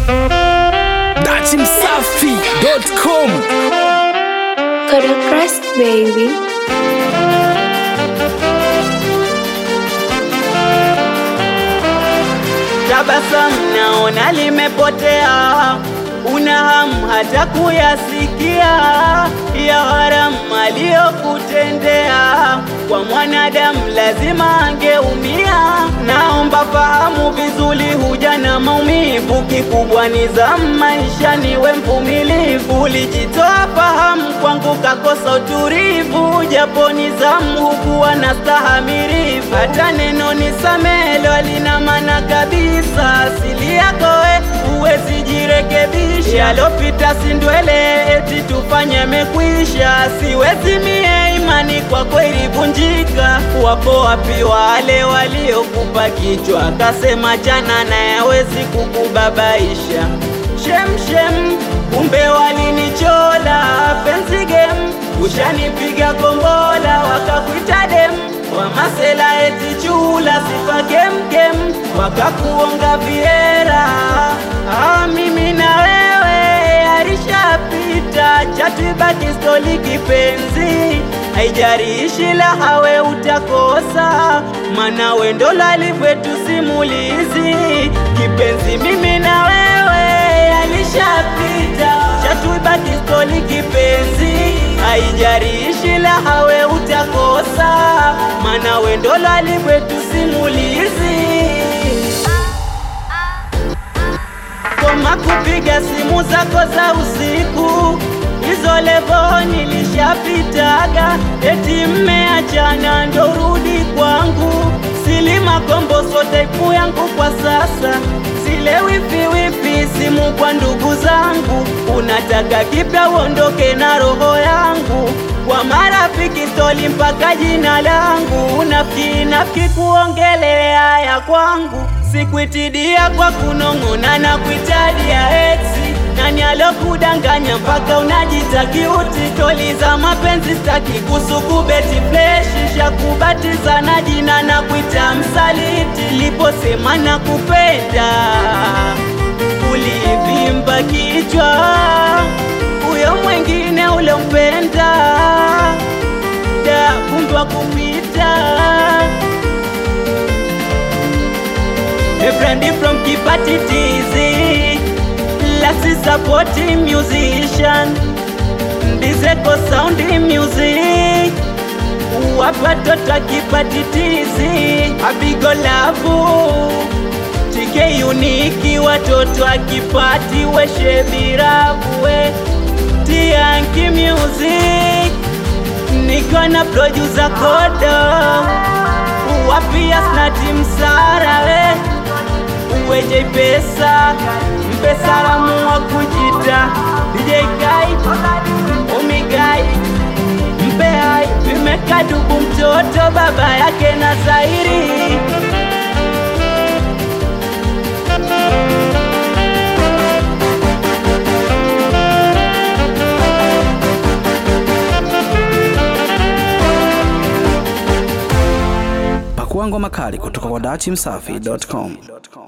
datimsafi.com For the crust, baby. Tabasamu naona limepotea, una hamu hata kuyasikia ya haramu aliyokutendea. Kwa mwanadamu lazima angeumia. Naomba fahamu vizuri, huja na maumivu, kikubwa ni za maisha, niwe mvumilivu. Ulijitoa fahamu kwangu, kakosa utulivu, japo ni zamu hukuwa na stahamilivu. Hata neno nisamelo halina maana kabisa, asili yako we huwezi jirekebisha. Yalopita si ndwele, eti tufanye mekwisha. Siwezi mie, imani kwako ilivunjika. Wapo wapi wale waliokupa kichwa, kasema jana naye hawezi kukubabaisha? Shemshem, kumbe walinichola penzi game, ushanipiga kombola wakakuita dem wa masela eti chula sifa kemkem, wakakuonga viera. Ah, mimi na wewe alishapita, chatibaki stoli kipenzi, haijarishi la hawe utakosa, mana wendo lalivwetu simulizi kipenzi, mimi na wewe alishapita, chatibaki stoli kipenzi, haijarishi la hawe utakosa, mana wendo lalivwetu simulizi koma kupiga simu zako za usiku, hizo levo nilishapitaga, eti mmeachana ndo rudi kwangu. Silima kombo sote ipu yangu kwa sasa, zile wifi wifi simu kwa ndugu zangu, unataka kipya uondoke na roho yangu kwa marafiki stoli mpaka jina langu, nafiki nafiki kuongelea ya kwangu, sikuitidia kwa kunong'ona na kuitadia eksi nani alokudanganya mpaka unajita kiuti? Toli za mapenzi staki kusuku beti fleshi shakubatiza na jina na kuita msaliti, liposema na kupenda ulivimba kichwa, huyo mwengine ulompenda da kumbwa kupita A friend from Kipati TZ Lassie supporting musician Dizeko sound music Wapatoto Kipati TZ Abigo Lavu TK Uniki watoto wa Kipati Weshe Birabu we Tianki Music Niko na producer Kodo Wapia snati msara we uweje pesa mpe salamu wa kujita DJ Kai Omigai mpe hai vimekadubu mtoto baba yake na Zairi pakua ngoma kali kutoka kwa datimsafi.com